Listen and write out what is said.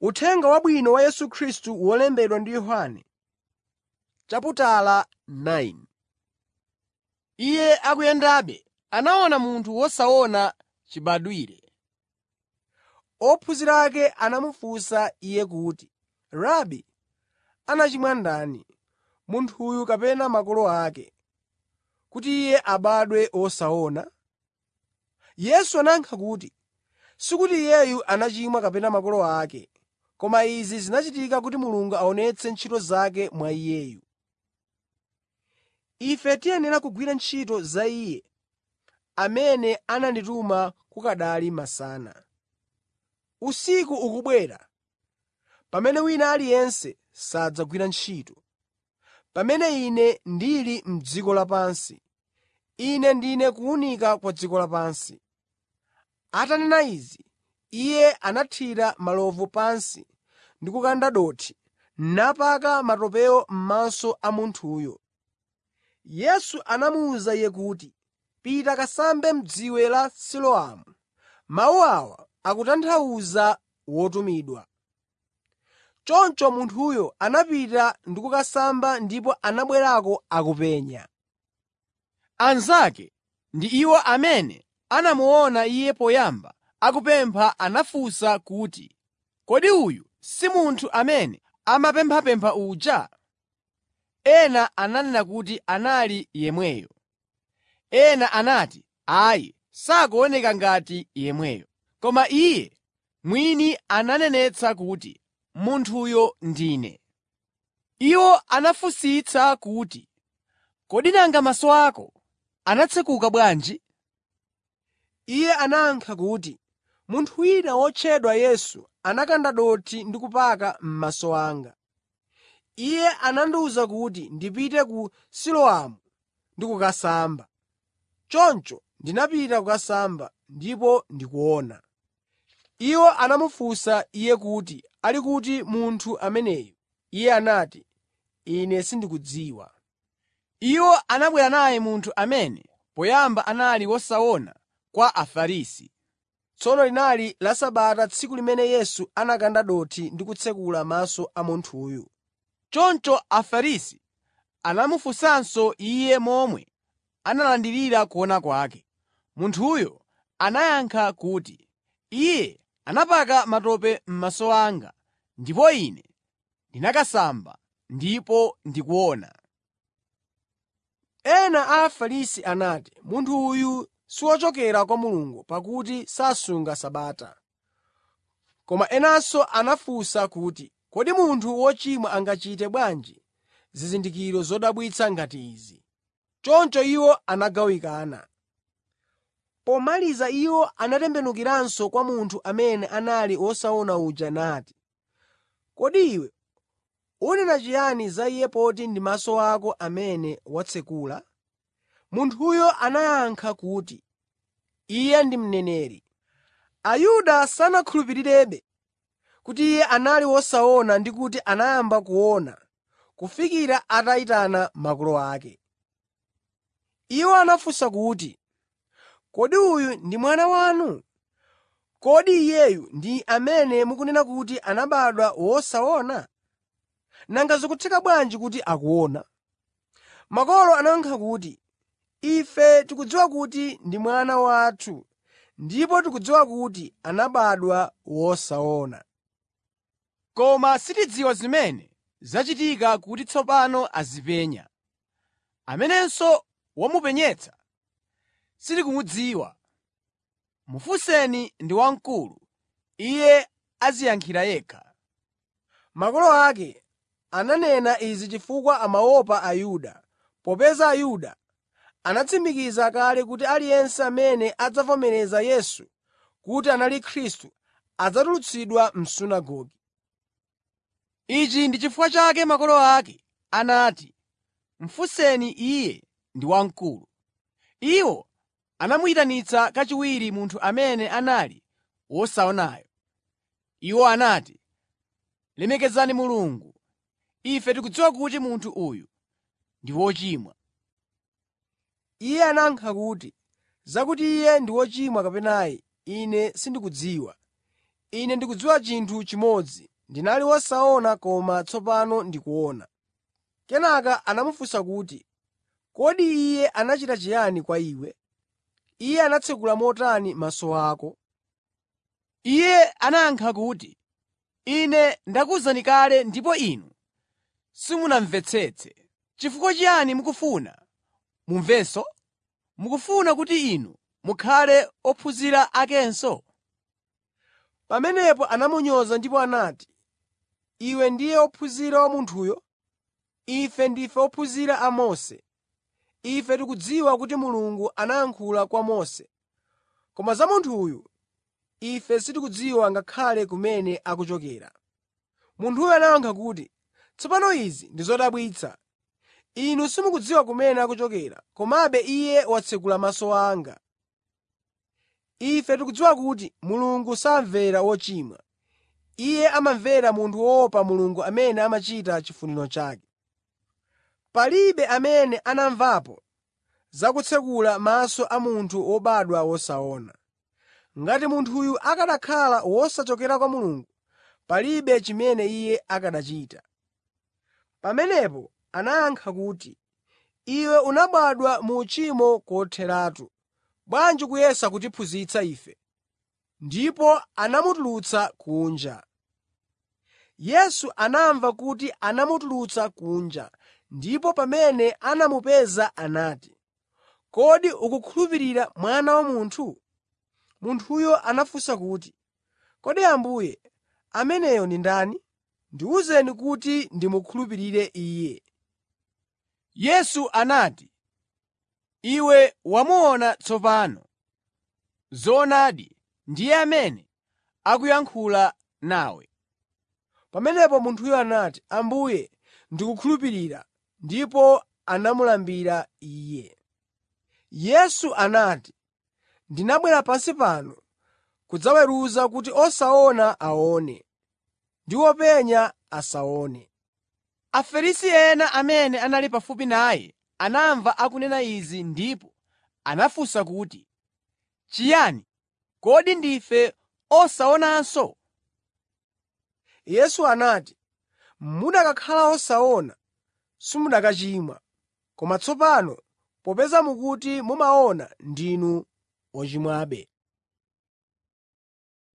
Uthenga Wabwino wa Yesu Khristu wolembedwa ndi Yohane. Iye akuyendabe, anaona munthu wosaona chibadwire. Ophunzira ake anamufunsa Iye kuti, “Rabi, anachimwa ndani, munthuyu kapena makolo ake, kuti iye abadwe wosaona?” Yesu anayankha kuti, “Sikuti iyeyu anachimwa kapena makolo ake, koma izi zinachitika kuti Mulungu aonetse ntchito zake mwa iyeyu. Ife tiyenera kugwira ntchito za Iye amene anandituma kukanali masana. Usiku ukubwera pamene wina aliyense sadzagwira ntchito. Pamene Ine ndili m'dziko lapansi, Ine ndine kuwunika kwa dziko lapansi.” Atanena izi, Iye anathira malovu pansi ndi kukanda dothi, napaka matopewo m'maso a munthuyo. Yesu anamuwuza iye kuti, “Pita kasambe m'dziwe la Siloamu.” Mawu awa akutanthauza “Wotumidwa.” Choncho munthuyo anapita ndi kukasamba ndipo anabwerako akupenya. Anzake ndi iwo amene anamuona iye poyamba akupempha anafunsa kuti, “Kodi uyu si munthu amene amapemphapempha uja?” Ena ananena kuti anali yemweyo. Ena anati, “Ayi, sakuoneka ngati yemweyo.” Koma iye mwini ananenetsa kuti, “Munthuyo ndine.” Iwo anafunsitsa kuti, “Kodi nanga maso ako anatsekuka bwanji?” Iye anayankha kuti, “Munthu wina wotchedwa Yesu anakanda dothi ndi kupaka m'maso anga. Iye anandiwuza kuti ndipite ku Siloamu ndi kukasamba. Choncho ndinapita kukasamba, ndipo ndikuona.” Iwo anamufunsa Iye kuti ali kuti munthu ameneyu. Iye anati, “Ine sindikudziwa.” Iwo anabwera naye munthu amene poyamba anali wosaona kwa Afarisi. Tsono linali la Sabata tsiku limene Yesu anakanda dothi ndi kutsekula maso a munthuyu. Choncho Afarisi anamufunsanso iye momwe analandirira kuona kwake. Munthuyo anayankha kuti, “Iye anapaka matope m'maso anga, ndipo ine ndinakasamba, ndipo ndikuona.” Ena a Afarisi anati, “Munthu uyu si wochokera kwa Mulungu pakuti sasunga Sabata.” Koma enanso anafunsa kuti, “Kodi munthu wochimwa angachite bwanji zizindikiro zodabwitsa ngati izi?” Choncho iwo anagawikana. Pomaliza iwo anatembenukiranso kwa munthu amene anali wosaona uja nati, “Kodi iwe unena chiyani za iye poti ndi maso ako amene watsekula?” Munthuyo anayankha kuti, “Iye ndi mneneri.” Ayuda sanakhulupirirebe kuti iye anali wosaona ndi kuti anayamba kuona kufikira atayitana makolo ake. Iwo anafunsa kuti, “Kodi uyu ndi mwana wanu? Kodi iyeyu ndi amene mukunena kuti anabadwa wosaona? Nanga zikutheka bwanji kuti akuona?” Makolo anayankha kuti, “Ife tikudziwa kuti ndi mwana wathu ndipo tikudziwa kuti anabadwa wosaona. Koma sitidziwa zimene zachitika kuti tsopano azipenya. Amenenso wamupenyetsa sitikumudziwa. Mufunseni ndi wamkulu, iye adziyankhira yekha.” Makolo ake ananena izi chifukwa amaopa Ayuda, popeza Ayuda anatsimikiza kale kuti aliyense amene adzavomereza Yesu kuti anali Khristu adzatulutsidwa m'sunagoge. Ichi ndi chifukwa chake makolo ake anati, “Mufunseni iye ndi wamkulu.” Iwo anamuyitanitsa kachiwiri munthu amene anali wosaonayo. Iwo anati, “Lemekezani Mulungu. Ife tikudziwa kuti munthu uyu ndi wochimwa.” Iye anayankha kuti, “Zakuti iye ndi wochimwa kapena ayi, ine sindikudziwa. Ine ndikudziwa chinthu chimodzi, ndinali wosaona koma tsopano ndikuona.” Kenaka anamufunsa kuti, “Kodi Iye anachita chiyani kwa iwe? Iye anatsekula motani maso ako?” Iye anayankha kuti, “Ine ndakuwuzani kale ndipo inu simunamvetsetse. Chifukwa chiyani mukufuna mumvenso? Mukufuna kuti inu mukhale ophunzira akenso?” Pamenepo anamunyoza ndipo anati, “Iwe ndiye wophunzira wa munthuyo? Ife ndife ophunzira a Mose. Ife tikudziwa kuti Mulungu anayankhula kwa Mose, koma za munthu uyu, ife sitikudziwa ngakhale kumene akuchokera.” Munthuyo anayankha kuti, “Tsopano izi ndi zodabwitsa. Inu simukudziwa kumene akuchokera, komabe Iye watsekula maso anga. Ife tikudziwa kuti Mulungu samvera wochimwa. Iye amamvera munthu woopa Mulungu amene amachita chifuniro chake. Palibe amene anamvapo za kutsekula maso a munthu wobadwa wosaona. Ngati munthuyu akanakhala wosachokera kwa Mulungu, palibe chimene Iye akanachita.” Pamenepo anayankha kuti, “Iwe unabadwa mu uchimo kotheratu. Bwanji ukuyesa kutiphunzitsa ife?” Ndipo anamutulutsa kunja. Yesu anamva kuti anamutulutsa kunja ndipo pamene anamupeza anati, “Kodi ukukhulupirira Mwana wa Munthu?” Munthuyo anafunsa kuti, “Kodi Ambuye, ameneyo ndi ndani? Ndiwuzeni kuti ndimukhulupirire Iye.” Yesu anati, “Iwe wamuona tsopano. Zoonadi, ndiye amene akuyankhula nawe.” Pamenepo munthuyo anati, “Ambuye, ndikukhulupirira,” ndipo anamulambira Iye. Yesu anati, “Ndinabwera pansi pano kudzaweruza kuti osaona aone ndi openya asaone.” Afarisi ena amene anali pafupi naye anamva akunena izi ndipo anafunsa kuti, “Chiyani? Kodi ndife osaonanso?” Yesu anati, “Mukanakhala osaona, simukanachimwa. Koma tsopano popeza mukuti mumaona, ndinu ochimwabe.”